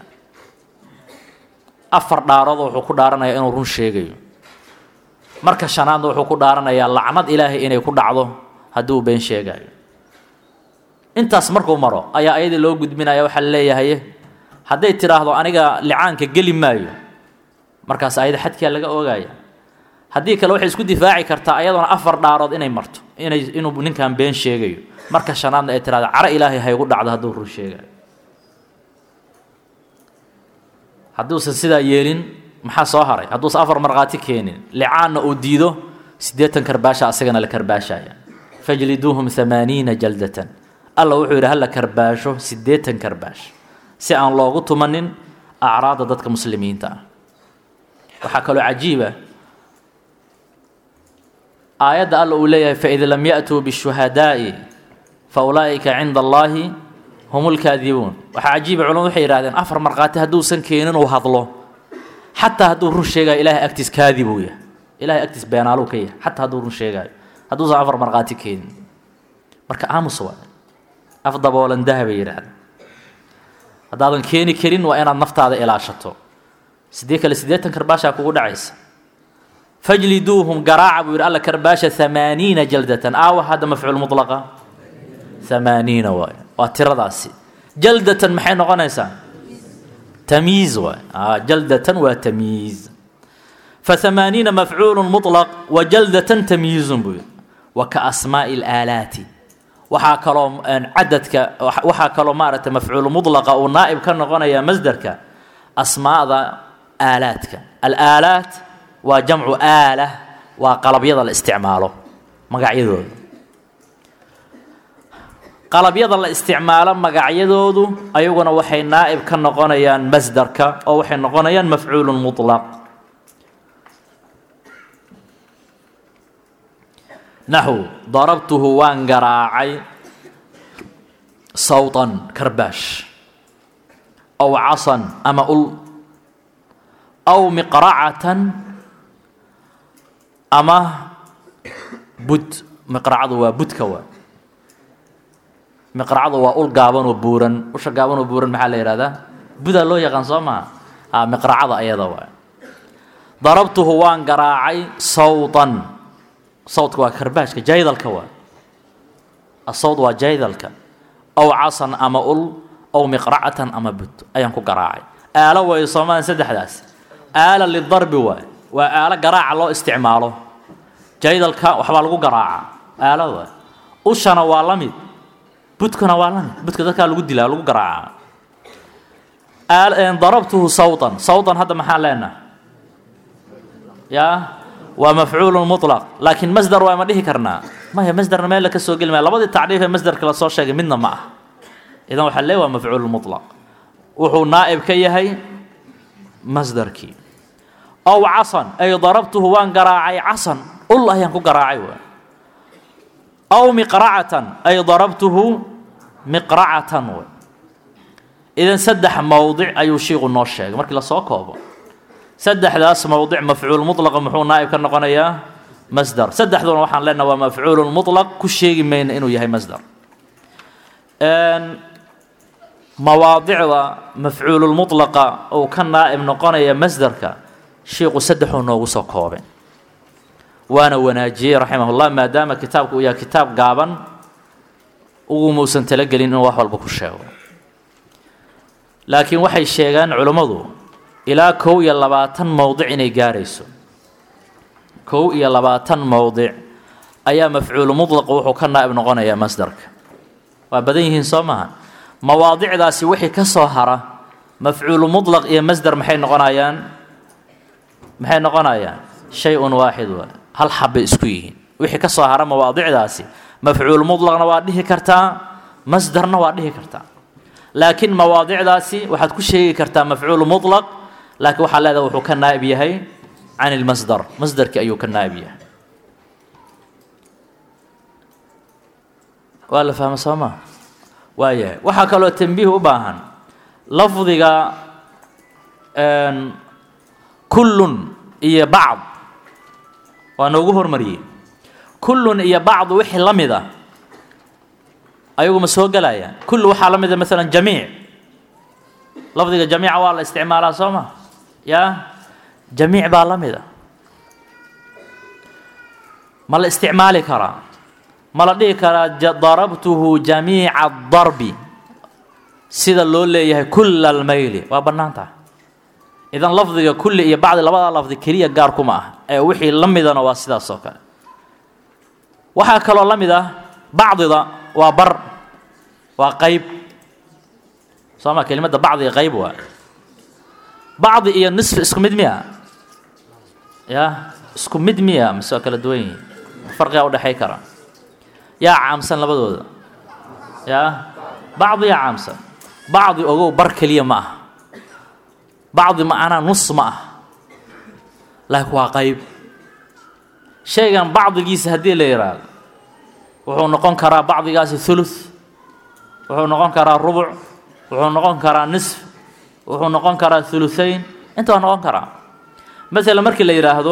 afar dhaarood wuxuu ku dhaaranayaa inuu run sheegayo marka shanaadna wuxuu ku dhaaranayaa lacnad ilaahay inay ku dhacdo haddii uu been sheegaayo intaas markuu maro ayaa ayadii loo gudbinaya waxaa la leeyahay hadday tidhaahdo aniga licaanka geli maayo markaas ayada xadkaa laga oogaya haddii kale waxay isku difaaci kartaa ayadoona afar dhaarood inay marto inay inuu ninkan been sheegayo marka shanaadna ay tidhahdo caro ilaahay haygu dhacdo hadduu run sheegayo hadduusan sidaa yeelin maxaa soo haray hadduusan afar markhaati keenin licaanna uu diido siddeetan karbaasha asagana la karbaashaya fajliduuhum hamaaniina jaldatan alla wuxuu yidhi hala karbaasho siddeetan karbaash si aan loogu tumanin acraadda dadka muslimiinta ah waxaa kaloo cajiiba aayadda alla uu leeyahay faid lam ya'tuu bishuhadaa'i fa ulaa'ika cinda allaahi hum lkaadibuun waxaa cajiiba culamadu waxay yidhahdeen afar markhaati hadduusan keenin uu hadlo xataa hadduu run sheegayo ilahay agtiis kaadibuu yahay ilahay agtiis beenaaluu ka yahay xataa hadduu run sheegaayo hadduusan afar markhaati keenin marka aamus waa af daboolan dahabay yidhahdeen haddaadan keeni karin waa inaad naftaada ilaashato sidee kale siddeetan karbaashaa kugu dhacaysa fajliduuhum garaaca buu yidhi alla karbaasha hamaaniina jaldatan aawa hadda mafcuul mutlaqa hamaaniina waay waa tiradaasi jaldatan maxay noqonaysaa tamyiiz waay jaldatan waa tamyiiz فثمانين مفعول مطلق وجلدة تمييز بي وكأسماء الآلات waxaa kaloo cadadka waxaa kaloo maaragtay mafcuul mudlaqa uu naa'ib ka noqonaya masderka asmaada aalaadka alaalaat waa jamcu aala waa qalabyada la isticmaalo magacyadooda qalabyada la isticmaalo magacyadoodu ayaguna waxay naa'ib ka noqonayaan masderka oo waxay noqonayaan mafcuul muطlaq naxw darabtuhu waan garaacay sawtan karbaash aw casan ama ul aw miqracatan ama bud miqracadu waa budka waa miqracadu waa ul gaaban oo buuran usha gaaban oo buuran maxaa la yihahdaa budaa loo yaqaan soo maha a miqracada ayada waa darabtuhu waan garaacay sawtan sawdka waa karbaashka jaydalka waa asawd waa jaydalka aw casan ama ul aw miqracatan ama bud ayaan ku garaacay aalo way soomaalian saddexdaas aala lidarbi waay waa aalo garaaca loo isticmaalo jaydalka waxbaa lagu garaaca aalo waay ushana waa la mid budkuna waa la mid budka dadkaa lagu dilaa lagu garaaca darabtuhu sawtan sawtan hadda maxaan leenaha yaa waa mafcuul muطlaq laakiin masder waa ma dhihi karnaa maya masderna meel ka soo geli maya labadii tacriif ee masderka lasoo sheegay midna ma ah idan waxaa lee waa mafcuul muطlaq wuxuu naa'ib ka yahay masderkii aw casan ay darabtuhu waan garaacay casan ul ayaan ku garaacay waa aw miqracatan ay darabtuhu miqracatan w idan saddex mowdic ayuu shiiku noo sheegay markii lasoo koobo saddexdaas mowdic mafcuul mulaqa muxuu naa'ib ka noqonayaa masdar saddexduna waxaan leenaha waa mafcuulun mulaq ku sheegi mayna inuu yahay masdar mawaadicda mafcuululmulaqa uu ka naa'ib noqonaya masdarka shiiku saddexuu noogu soo koobay waana wanaajiyey raximahullah maadaama kitaabku uu yahay kitaab gaaban ugumuusan talagelin inuu wax walba ku sheego laakiin waxay sheegaan culummadu ilaa kow iyo labaatan mowdic inay gaarayso kow iyo labaatan mowdic ayaa mafcuulu mudlaqa wuxuu ka naa'ib noqonayaa masdarka waa badan yihiin soo maha mawaadicdaasi wixii ka soo hara mafcuulu mudlaq iyo masdar maxay noqonayaan maxay noqonayaan shay-un waaxid waa hal xabbay isku yihiin wixii ka soo hara mawaadicdaasi mafcuul mudlaqna waa dhihi kartaa masdarna waa dhihi kartaa laakiin mawaadicdaasi waxaad ku sheegi kartaa mafcuul mulaq laakiin waxaa leedaha wuxuu ka naa'ib yahay can ilmasdar masdarkii ayuu ka naa'ib yahay waa la fahma soo maa waa yahay waxaa kaloo tambiih u baahan lafdiga kullun iyo bacd waa noogu hormariyey kullun iyo bacd wixii la mid ah ayagu ma soo gelayaan kullu waxaa la mida maalan jamiic lafdiga jamiica waa la isticmaalaa soo ma yaa jamiic baa la mida ma la isticmaali karaa ma la dhihi karaa darabtuhu jamiica darbi sida loo leeyahay kulla almayli waa bannaan tahay idan lafdiga kulli iyo bacdi labadaa lafdi keliya gaar kuma ah ee wixii la midana waa sidaas oo kale waxaa kaloo la mid ah bacdida waa bar waa qayb soo ma kelimadda bacdi qayb waa bacdi iyo nisf isku mid miya ya isku mid miya mise waa kala duwan yihin farqigaa udhexay kara yaa caamsan labadooda ya bacdi yaa caamsan bacdi ogow bar keliya ma ah bacdi macnaa nus ma ah laakiin waa qayb shaygan bacdigiisa haddii la yidhaahdo wuxuu noqon karaa bacdigaasi thuluth wuxuu noqon karaa rubuc wuxuu noqon karaa nisf wuxuu noqon karaa thuluthayn inta waa noqon karaa masalan markii la yidhaahdo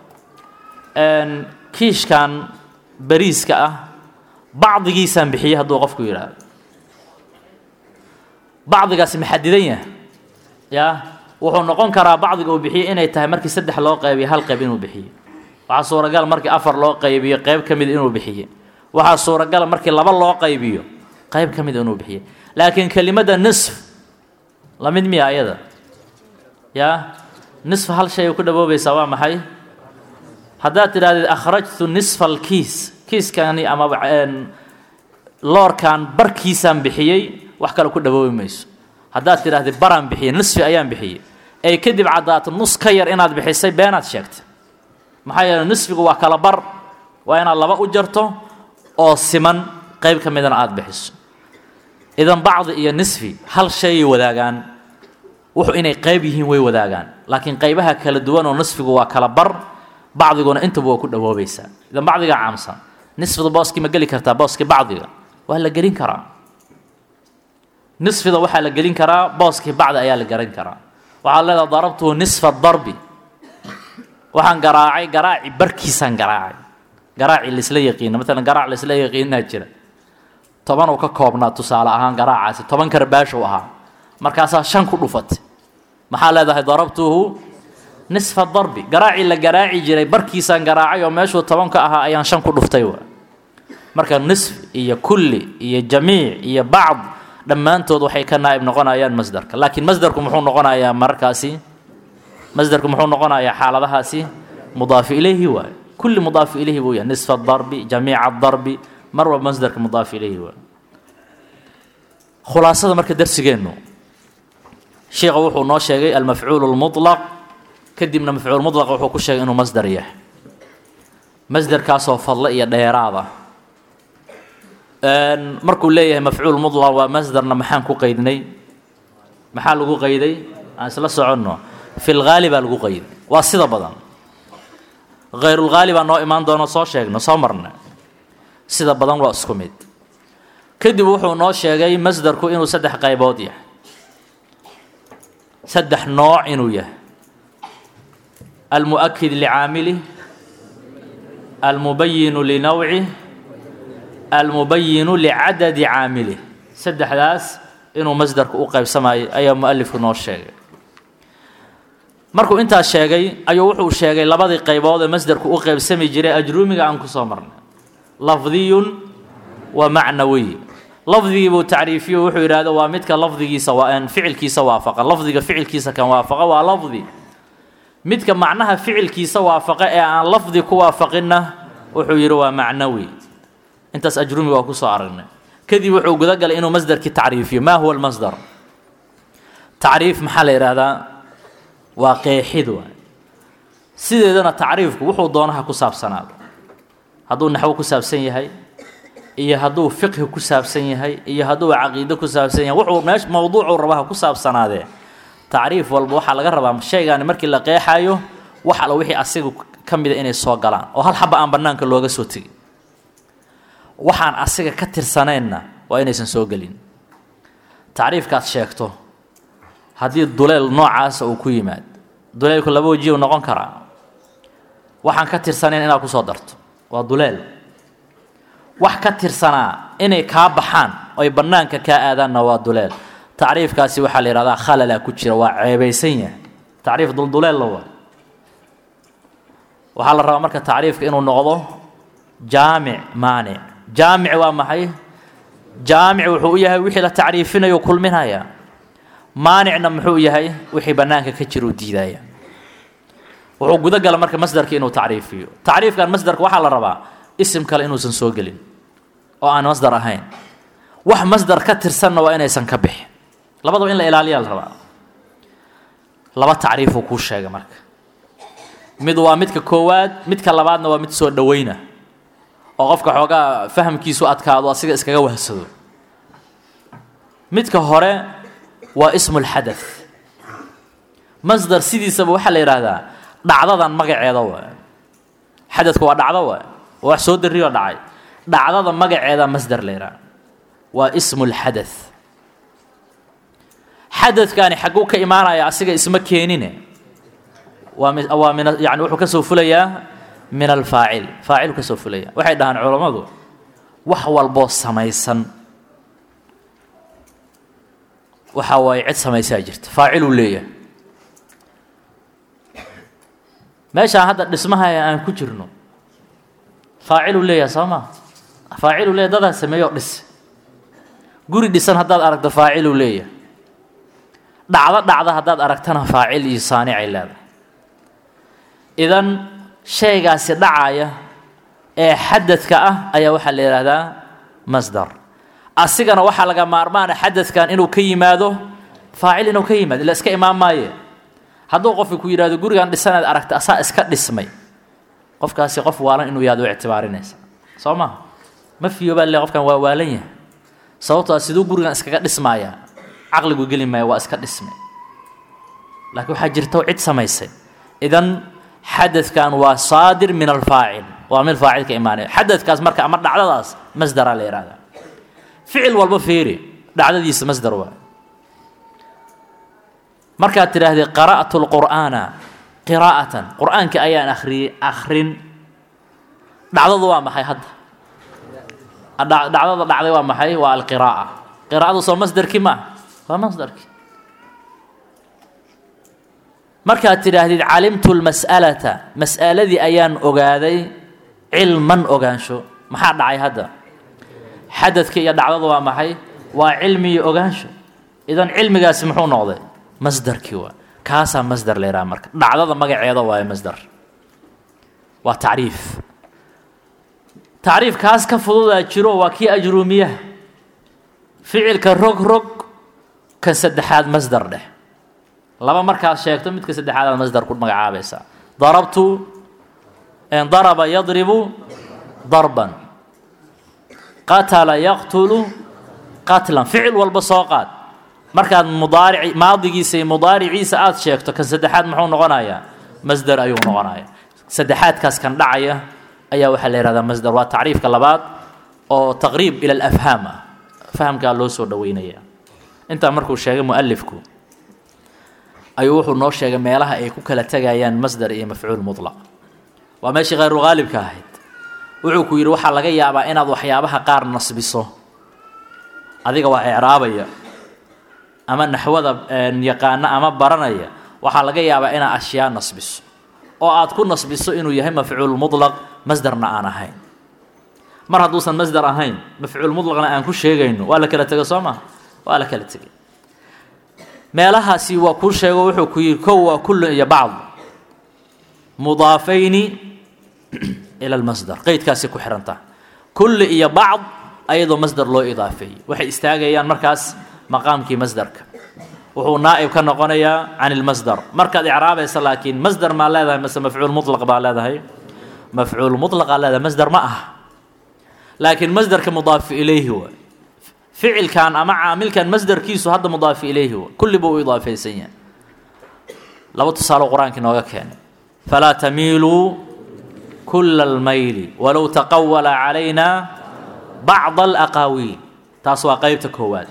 kiishkan bariiska ah bacdigiisaan bixiyey hadduu qofku yidhaahdo bacdigaasi maxadidan yahay ya wuxuu noqon karaa bacdiga uu bixiyey inay tahay markii saddex loo qaybiyo hal qayb inuu bixiyo waxaa suuragal markii afar loo qaybiyo qayb ka mid inuu bixiye waxaa suuragala markii laba loo qaybiyo qayb ka mid inuu bixiye laakiin kelimadda nisf la mid miya ayada ya nisf hal shay ku dhawoobaysaa waa maxay haddaad tidhahdeed akhrajtu nisfa alkiis kiiskani amaba loorkan barkiisaan bixiyey wax kale ku dhawoobi mayso haddaad tidhahdee baraan bixiyey nisfi ayaan bixiyey ay kadib caddaato nus ka yar inaad bixisay beenaad sheegtay maxaa yeele nisfigu waa kala bar waa inaad laba u jarto oo siman qayb ka midana aada bixiso idan bacdi iyo nisfi hal shayay wadaagaan wuxuu inay qayb yihiin way wadaagaan laakiin qaybaha kala duwan oo nisfigu waa kala bar bacdiguna intaba waa ku dhawoobaysaa idan bacdigaa caamsan nisfida booskii ma geli kartaa booskii bacdiga waa la gelin karaa nisfida waxaa la gelin karaa booskii bacdi ayaa la garan karaa waxaad leedaha darabtuhu nisfa darbi waxaan garaacay garaaci barkiisaan garaacay garaaci laisla yaqiina maalan garaac laisla yaqiinaa jira toban uu ka koobnaa tusaale ahaan garaacaasi toban karbaashow ahaa markaasaa shan ku dhufatay maxaa leedahay darabtuhu nisfa darbi garaacii la garaaci jiray barkiisaan garaacay oo meeshuu tobanka ahaa ayaan shan ku dhuftay wa marka nisf iyo kulli iyo jamiic iyo bacd dhammaantood waxay ka naa'ib noqonayaan masdarka laakiin masdarku muxuu noqonayaa mararkaasi masdarku muxuu noqonayaa xaaladahaasi mudaafi ilayhi waay kulli mudaafi ilayhi buu yahay nisfa darbi jamiica darbi mar walba masdarka mudaafi ilayhi waay khulaasada marka darsigeennu sheikha wuxuu noo sheegay almafcuul lmulaq kadibna mafcuul mulaq wuxuu ku sheegay inuu masdar yahay masdarkaasoo fadlo iyo dheeraada markuu leeyahay mafcuul mulaq waa masdarna maxaan ku qaydnay maxaa lagu qayday aan isla soconno fi lgaali baa lagu qayday waa sida badan hayrulgaali baa noo imaan doono soo sheegno soo marna sida badan waa isku mid kadib wuxuu noo sheegay masdarku inuu saddex qaybood yahay saddex nooc inuu yahay almuؤkid licaamilih almubayinu linowcih almubayinu licadadi caamilih saddexdaas inuu masdarku u qaybsamayo ayaa mualifku noo sheegay markuu intaas sheegay ayuu wuxuu sheegay labadii qaybood ee masdarku u qaybsami jiray ajruumiga aan ku soo marnay lafdiyun wa macnawiy lafdigii buu tacriifiyo wuxuu yidhahdo waa midka lafdigiisa ficilkiisa waafaqa lafdiga ficilkiisa kan waafaqa waa lafdi midka macnaha ficilkiisa waafaqa ee aan lafdi ku waafaqinna wuxuu yidhi waa macnawi intaas ajrumiga waa kusoo aragnay kadib wuxuu gudagalay inuu masdarkii tacriifiyo maa huwa almasdar tacriif maxaa la yidhaahdaa waa qeexid waay sideedana tacriifku wuxuu doonaha ku saabsanaado hadduu naxwo ku saabsan yahay iyo hadduu fiqhi ku saabsan yahay iyo hadduu caqiido ku saabsan yahay wuxuu meesh mowduucuu rabaha ku saabsanaadee tacriif walba waxaa laga rabaa shaygaani markii la qeexayo wax alla wixii asiga ka mida inay soo galaan oo hal xaba aan bannaanka looga soo tegin waxaan asiga ka tirsanaynna waa inaysan soo gelin tacriifkaad sheegto haddii duleel noocaasa uu ku yimaad duleelku laba wajiyu noqon karaa waxaan ka tirsanayn inaad ku soo darto waa duleel wax ka tirsanaa inay kaa baxaan oy bannaanka kaa aadaanna waa duleel tacriifkaasi waxaa la yidhahdaa khalalaa ku jira waa ceebaysan yahay tacriif dulduleel la waa waxaa la rabaa marka tacriifka inuu noqdo jaamic maanic jaamic waa maxay jaamic wuxuu u yahay wixii la tacriifinayo kulminaya maanicna muxuu yahay wixii bannaanka ka jira u diidaya wuxuu guda gala marka masdarka inuu tacriifiyo tacriifkan masdarka waxaa la rabaa isim kale inuusan soo gelin oo aan masdar ahayn wax masdar ka tirsanna waa inaysan ka bixin labadaba in la ilaaliyaa la rabaa laba tacriifuu kuu sheegay marka mid waa midka koowaad midka labaadna waa mid soo dhoweyna oo qofka xoogaa fahamkiisu adkaado asiga iskaga wahsado midka hore waa ismu lxadath masdar sidiisaba waxaa la yidhaahdaa dhacdadan magaceeda waa xadadku waa dhacdo waa wax soo darriyo dhacay dhacdada magaceeda masdar la yidhaha waa ismu lxadath xadadkaani xagguu ka imaanaya asiga isma keenine waa mi waa min yani wuxuu ka soo fulayaa min alfaacil faacil ka soo fulaya waxay dhahaan culammadu wax walboo samaysan waxa waaye cid samaysaa jirta faaciluu leeyahay meeshaan hadda dhismaha aan ku jirno faaciluu leeyahay soo maa faaciluu leeyahay dadaa sameeyo dhis guri dhisan haddaad aragto faaciluu leeyahay dhacdo dhacda haddaad aragtana faacil iyo saanicay leedahay idan shaygaasi dhacaya ee xadadka ah ayaa waxaa la yidhaahdaa masdar asigana waxaa laga maarmaana xadadkan inuu ka yimaado faacil inuu ka yimaado ila iska imaan maaye hadduu qofka ku yidhahdo gurigan dhisanaad aragta asaa iska dhismay qofkaasi qof waalan inuu yaad u ictibaarinaysa soo maha ma fiyoobaa le qofkan waa waalan yahay sababtoo siduu gurigan iskaga dhismaaya caqligu geli maaya waa iska dhismay laakiin waxaa jirta cid samaysay idan xadadkan waa saadir min alfaacil waa mid faacil ka imaanaya xadadkaas marka ama dhacdadaas masdaraa la yihahdaa ficil walba fiiri dhacdadiisa masdar waa markaad tidhaahdee qara'tu lqur'aana qiraa'atan qur'aanka ayaan akhriyey akhrin dhacdadu waa maxay hadda dhacdada dhacday waa maxay waa alqiraa'a qiraa'adu soo masdarkii ma ah waa masdarkii markaad tidhaahdid calimtu lmas'alata mas'aladii ayaan ogaaday cilman ogaansho maxaa dhacay hadda xadadka iyo dhacdadu waa maxay waa cilmi iyo ogaansho idan cilmigaasi muxuu noqday masdarkii waa kaasaa masdar la yidhaha marka dhacdada magaceeda waaye masdar waa tacriif tacriif kaas ka fududaa jiro waa kii ajruumiyaha ficilka rog rog kan saddexaad masdar dheh laba markaad sheegto midka saddexaadaad masdar ku magacaabaysaa darabtu daraba yadribu darban qatala yaqtulu qatlan ficil walba soo qaad markaad mudaaric maadigiisa iyo mudaariciisa aada sheegto kan saddexaad muxuu noqonayaa masdar ayuu noqonaya saddexaadkaas kan dhacaya ayaa waxaa la yihahdaa masdar waa tacriifka labaad oo taqriib ila alafhaam ah fahamkaa loo soo dhaweynaya intaa markuu sheegay mualifku ayuu wuxuu noo sheegay meelaha ay ku kala tegayaan masdar iyo mafcuul mutlaq waa meeshii khayru haalibka ahayd wuxuu ku yidhi waxaa laga yaabaa inaad waxyaabaha qaar nasbiso adiga waa ecraabaya ama naxwada yaqaana ama baranaya waxaa laga yaabaa inaad ashyaa nasbiso oo aad ku nasbiso inuu yahay mafcuul mutlaq masdarna aan ahayn mar hadduusan masdar ahayn mafcuul mutlaqna aan ku sheegayno waa la kala tego soo maa waa la kala tegay meelahaasi waa kuu sheego wuxuu ku yidhi kow waa kullun iyo bacd mudaafayni ila lmasdar qeydkaasi ku xihantaha kulli iyo bacd ayadoo masdar loo idaafeeyey waxay istaagayaan markaas maqaamkii masdarka wuxuu naa'ib ka noqonayaa can ilmasdar markaad icraabaysa laakiin masdar maa leedahay mase mafcuul mutlaq baa leedahay mafcuul mutlaqaa leedahay masdar ma aha laakiin masdarka mudaafi ilayhi wa ficilkan ama caamilkan masdarkiisu hadda mudaafi ilayhi wa kulli buu u idaafaysan yahay laba tusaalo qur-aanka inooga keenay falaa tamiiluu kula almayli walow taqawala calayna bacda alaqaawiil taas waa qeybta koowaad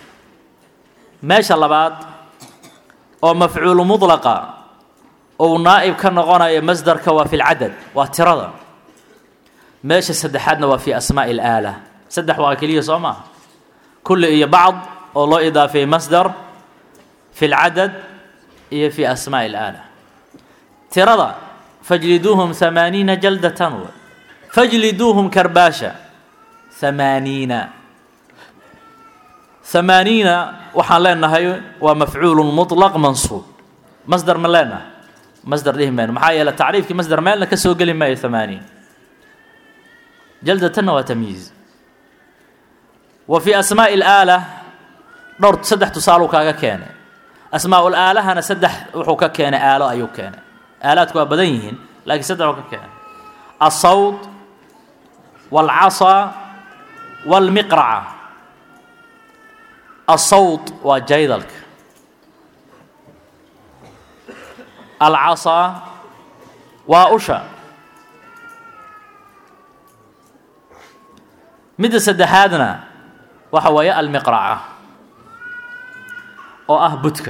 meesha labaad oo mafcuulu mudlaqa ou naa'ib ka noqonayo masdarka waa fi lcadad waa tirada meesha saddexaadna waa fi asmaa'i alaala saddex waa keliya soo maaha kulli iyo bacd oo loo idaafeeyey masdar fi lcadad iyo fi asmaa'i alaala tirada fajliduuhum hamaaniina jaldatan w fajliduuhum karbaasha hamaaniina hamaaniina waxaan leenahay waa mafcuulu muطlaq mansuub masdar ma leenahay masdar dhihi mayno maxaa yeele tacriifkii masdar meelna ka soo geli maayo hamaaniin jaldatanna waa tamyiiz wa fii asmaa'i alaala dhowr saddex tusaaluu kaaga keenay asmaa'ul aalahana saddex wuxuu ka keenay aalo ayuu keenay aalaadku waa badan yihiin laakiin saddex uu ka keenay alsawd waalcasaa waalmiqraca alsawd waa jaydalka alcasaa waa usha midda saddexaadna waxa weeye almiqraca oo ah budka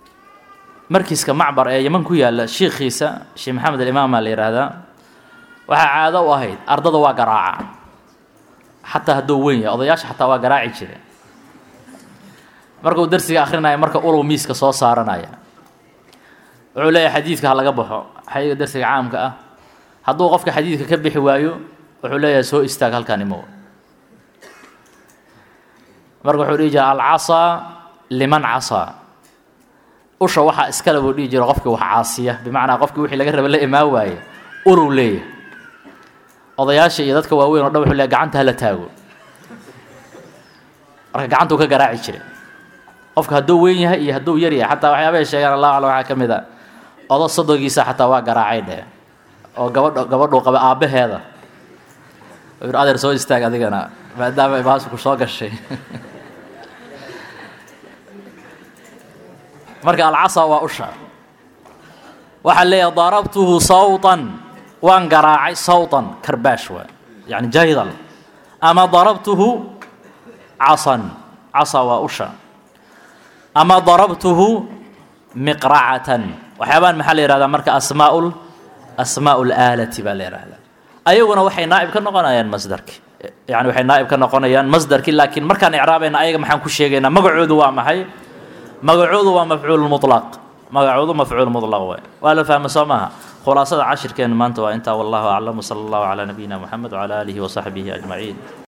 markiiska macbar ee yeman ku yaalla shiikhiisa sheekh maxamed alimaam aa la yidhaahdaa waxaa caado u ahayd ardada waa garaaca xataa hadduu weyn yahay odayaasha xataa waa garaaci jire markuu darsiga akrinaya marka ulow miiska soo saaranaya wuxuu leeyahay xadiidka ha laga baxo xayiga darsiga caamka ah hadduu qofka xadiidka ka bixi waayo wuxuu leeyahay soo istaag halkan imow marka wuxuu dhihi jira alcasaa liman casaa usha waxaa iskale buu dhihi jira qofkii wax caasiya bimacnaa qofkii wixii laga raba la imaan waaye ulow leeyahay odayaasha iyo dadka waaweyn o dhan wuxuu leeyahay gacanta hala taago marka gacantuu ka garaaci jiray qofka hadduu weyn yahay iyo hadduu yar yahay xataa waxyaabahay sheegaan allahu aclam waxaa ka mid a odo sodogiisa xataa waa garaacay dheh oo gabadh gabadhuu qaba aabbaheeda u yidhi adeer soo istaag adigana maadaama imaasku soo gashay marka alcasa waa usha waxaa leeyahay darabtuhu sawtan waan garaacay sawtan karbaash waa yani jaydal ama darabtuhu casan casa waa usha ama darabtuhu miqracatan waxyaabaan maxaa la yihahdaa marka asmaau asmaau laalati baa la yihahdaa ayaguna waxay naa'ib ka noqonayaan masdarki yani waxay naa'ib ka noqonayaan masdarki laakiin markaan icraabayna ayaga maxaan ku sheegaynaa magacoodu waa maxay magacoodu waa mafcuul mulaq magacoodu mafcuul mulaq waay waa la fahma soo maaha khulaasada cashirkeenu maanta waa intaa wallahu aclam wsala allahu calaa nabiyina moxamed wcala aalihi wasaxbihi ajmaciin